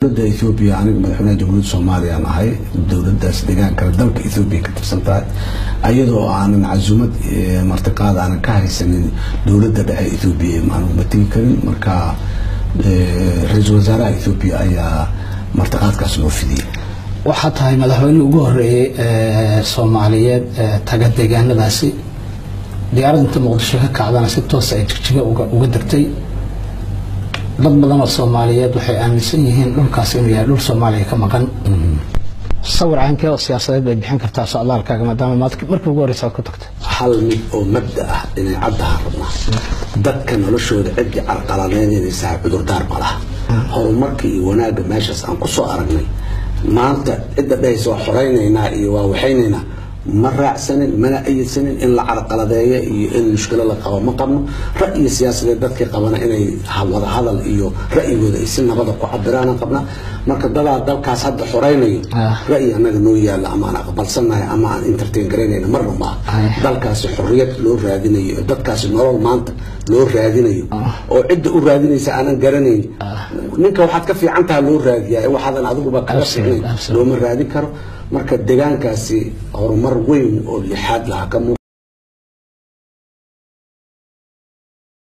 dowladda ethoobiya aniga madaxweynaha jamhuuriyadda soomaaliya aan ahay dowladdaas deegaankale dalka ethoobiya ka tirsan tahay ayadoo aanan casumad martiqaad aanan ka haysanin dowladda dhexe ethoobiya aan uma tegi karin marka ra-iisul wasaaraha ethoobiya ayaa martiqaadkaas loo fidiyey waxaa tahay madaxweynihii ugu horeeyey soomaaliyeed taga deegaanadaasi diyaaradda inta muqdisho ka kacdana si toosa ay jigjiga uga degtay dad badan oo soomaaliyeed waxay aaminsan yihiin dhulkaas inuu yahay dhul soomaaliya ka maqan sawir caankee oo siyaasadeed bay bixin kartaa socdaalkaaga maadaama markii ugu horeysa aad ku tagtay hal mid oo mabda ah inay caddaha rabnaa dadka noloshooda ciddii carqaladeynaysaa cudurdaar ma laha horumarka iyo wanaagga meeshaas aan kusoo aragnay maanta cidda dhahaysa waa xoraynaynaa iyo waa waxaynaynaa ma raacsanin mana ayidsanin in la carqaladeeyo iyo in mushkilo la qabo ma qabno ra'yi siyaasadeed dadkii qabana inay wada hadal iyo ra'yigooda ay si nabada ku cabiraana qabnaa marka dadaa dalkaas hadda xoraynayo ra'yi annaga noo yaalla ama aan aqbalsanahay ama aan entertain garaynayna marna maaha dalkaasi xorriyad loo raadinayo dadkaasi nolol maanta loo raadinayo oo cidda u raadinaysa aanan garanayn ninka waxaad ka fiican taha loo raadiyaa waxaadan adiguba kaga fiicnayn looma raadin karo marka deegaankaasi horumar weyn oo lixaad lahaa ka